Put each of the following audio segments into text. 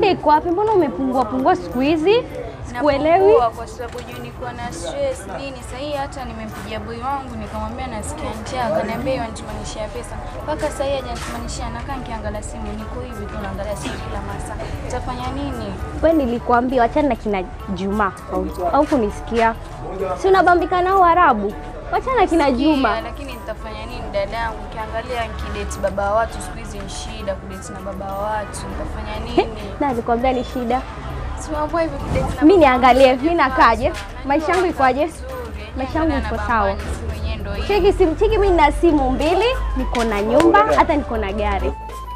Shida iko wapi? Mbona umepungua pungua siku hizi? Sikuelewi. Napungua kwa sababu juu nilikuwa na stress nini. Sasa hii hata nimempigia boy wangu nikamwambia nasikia njaa, akaniambia yeye anitumanishia pesa. Mpaka sasa hii hajanitumanishia, nakaa nikiangalia simu, niko hivi tu naangalia simu kila masaa. Utafanya nini? We nilikuambia wachana na kina Juma au, au kunisikia? Si unabambika nao Arabu? Wachana na kina Juma. Sikia, lakini nitafanya nini dadangu? Ukiangalia nikidate baba wa watu siku hizi ni shida kudate na baba wa watu. Nitafanya nini? Na nilikwambia ni shida. Si mambo hivi kudate na Mi baba wa niangalie, watu, mi nakaje? Maisha yangu ikoje? vizuri. Maisha yangu Niangalia iko na sawa. baba, simu yenyewe ndio hii. Cheki simu, cheki mimi nina simu mbili, niko na nyumba, hata niko na gari.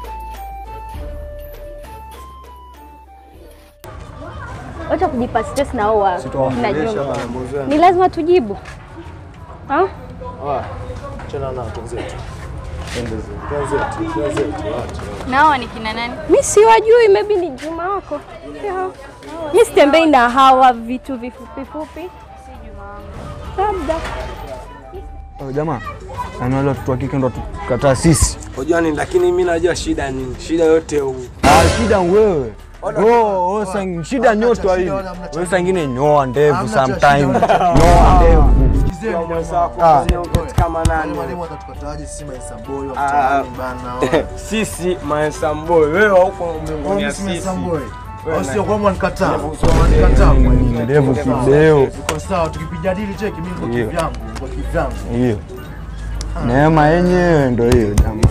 Wacha kujipa stress na oa na nyumba. Ni lazima tujibu. Ha? Chana na wenzetu. Wenzetu, wenzetu, wenzetu, acha. Na hawa ni kina nani? Mi siwajui, maybe ni Juma wako. Yeah. Mi sitembei na hawa vitu vifupi fupi. Labda. Oh, jamaa yani wale watoto wa kike ndo tukataa sisi. Unajua nini, lakini mimi najua shida nini. Shida yote huu. Ah, shida wewe. Oh, oh, sang, shida nyoto shida hivi. wala hamna Wewe sangine nyoa ndevu Hamna cha sometime. shida. Nyoa ndevu. Sikizeni Mwenzako jamaa. kufanya uketi kama nani? Wale mwalimu atatukataje sisi maisa boy wa Ah. mtaani bana. Sisi maesamboi, wewe huko Wao mbinguni ya mimi sisi. maisa boy. Wewe Au na- sio kwa mwanikataa. Ndevu Mwanikataa Nini, mwalimu. Ndevu kideo. Iko sawa tukipijadili cheki mimi niko Hiyo. kivyangu, niko kivyangu. Hiyo. Neema yenyewe ndo hiyo jamaa.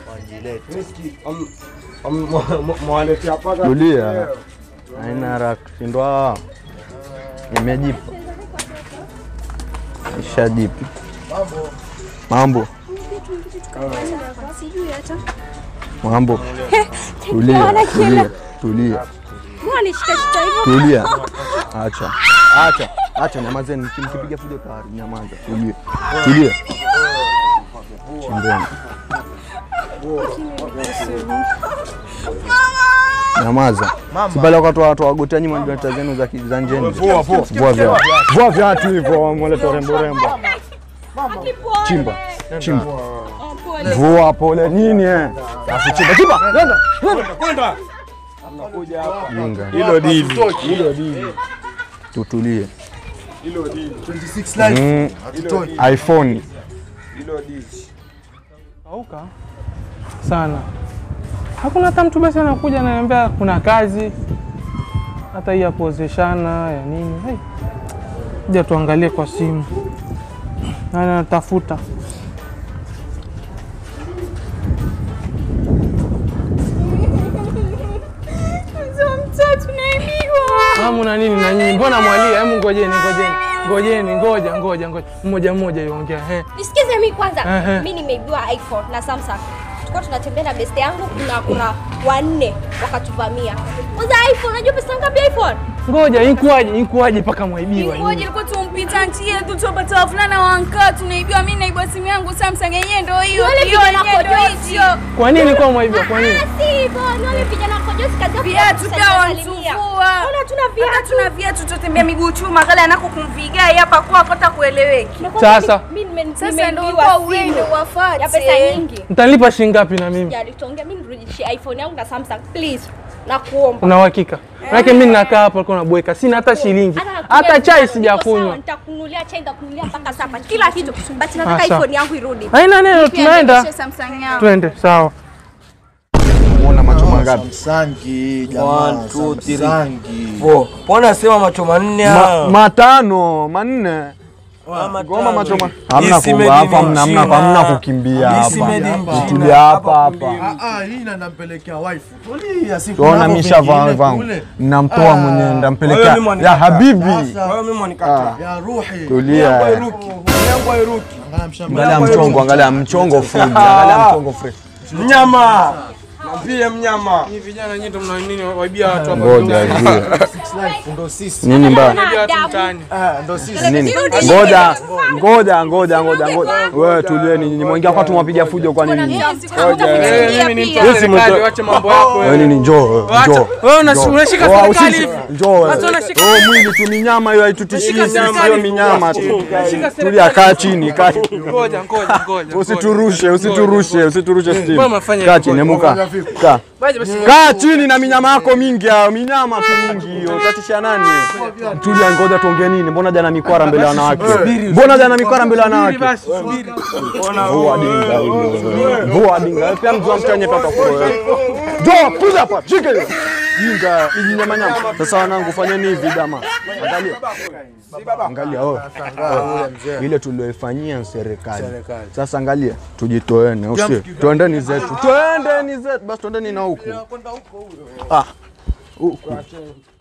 Mwaletea paka. Tulia. Haina haraka. Shindwa. Nimejipa. Nishajipa. Mambo. Mambo. Tulia, tulia, tulia. Mbona nishikashika hivyo? Tulia. Acha. Acha. Acha nyamazeni. Mkipiga fujo tayari nyamaza. Tulia. Tulia. Chimbeni. Nyamaza. Si pale wakati watu wagotea nyuma ndio zenu za ki- za njeni. Vua vua. Vua viatu. Vua viatu hivyo mwaleta rembo rembo. Chimba. Chimba. Vua pole nini eh? Basi chimba. Chimba. Nenda. Kwenda. Jinga. Hilo dili. Hilo dili. Tutulie. 26 live. Mm, Hatutoi. iPhone. Hilo dili. kauka sana. Hakuna hata mtu basi anakuja ananiambia kuna kazi, hata hii ya kuozeshana ya nini. Hey, ja tuangalie kwa simu, nani anatafuta Mamu na nini na nyinyi, mbona mwalia? Hebu ngojeni, ngojeni, ngojeni, ngoja, ngoja, ngoja, mmoja mmoja iongea. He, Nisikize mimi kwanza. Ehe. Mimi nimeibiwa iPhone na Samsung. Tulikuwa tunatembea na best yangu kuna kuna wanne wakatuvamia. Kwanza iPhone, unajua pesa ngapi iPhone? ngoja, inkuaje, inkuaje mpaka mwaibiwa Ngoja nyinyi? ilikuwa tumpita njia tu tupata wavulana wankaa tunaibiwa, mimi naibwa simu yangu Samsung yenyewe ndio hiyo. Wale hiyo vijana yenyewe ndio kojosi. hiyo. Kwa nini kwa mwaibiwa? Kwa nini? Ah, si hivyo, ni wale vijana kojosi kazi yao Viatu kusalimia. pia wantuvua. Mbona hatuna Hata viatu? tuna viatu tutembea miguu chuma kale anako kumvigai hapa kwa kota kueleweki. Nakwambia Sasa. mimi nime- Sasa nimeibiwa ndio ulikuwa simu uende uwafuate. ya pesa nyingi. Mtanipa shilingi ngapi na mimi? Ya nitaongea mimi nirudishie iPhone yangu na Samsung please. Nakuomba. Una uhakika? Maana mimi nakaa hapa alikuwa nabweka, sina hata shilingi, hata chai sijakunywa. Nitakununulia chai, nitakununulia mpaka sapa, kila kitu. But nataka Ah, sawa. iPhone yangu irudi. Haina neno, Pia tunaenda. niendeshe Samsung yangu. Twende, sawa. Muona macho mangapi? Samsangi jamaa. One, two, three. Samsangi. Four. Mbona sema macho manne Ma, haya? matano, manne. Ama Goma macho tano. ma. Hamna This made kuba in hapa, hamna hamna China. hamna kukimbia This made in hapa. China. Tutulia hapa hapa. Ah, ah, hii na nampelekea wife. Tulia, siku Tuona navyo misha vingine vaa vangu. kule. Namtoa Ah. mwenyewe Wewe ndampelekea mimi ya mwanikataa. habibi. Sasa, Wewe mimi mwanikataa. ya ruhi. Tulia. Yangu hairuki. Yangu hairuki. Angalia mshamba. Angalia mchongo, angalia mchongo full. Angalia mchongo fresh. Mnyama. Mwambie mnyama. Ni vijana nyinyi ndo mna nini waibia watu hapa. Ngoja ijue. Six life, ndo sisi. Nini mbaya? Waibia watu mtaani. Ah, ndo sisi. Nini? Ngoja, ngoja, ngoja, ngoja, ngoja. Wewe tulieni nyinyi. Mwingia kwa tumapiga fujo kwa nini? Eh, mimi ni mtu wa Yes, serikali, mtu- wacha mambo yako Wewe wewe. nini njoo, Wacha. njoo. Wewe una- Njoo. unashika Oh, serikali usisi- hivi. Njoo wewe. Wacha unashika- Oh, mwili tu ni nyama hiyo haitutishii Unashika sisi serikali hiyo ni nyama tu. Unashika serikali. Tulia, kaa chini, kaa chini. Ngoja, ngoja, ngoja. Usiturushe, usiturushe, usiturushe Mbona stimu. mnafanya Kaa hivyo? chini, emuka. Kaa. Kaa chini na minyama yako mingi hayo, minyama tu mingi hiyo. Utatisha nani? Tulia, ngoja tuongee nini? Mbona jana mikwara mbele ya wanawake? Mbona jana mikwara mbele ya wanawake? Vua dinga hilo. Vua dinga. Pia mzua mtanye pata kuro. Jo, kuja hapa. Shika hiyo. Dinga, hii nyama nyama. Sasa wanangu fanyeni hivi dama. Angalia. Angalia oh. Ile tulioifanyia serikali. Sasa angalia, tujitoene, usio. Twendeni zetu. Twendeni zetu. Basi twendeni na huku. Ah. Huku.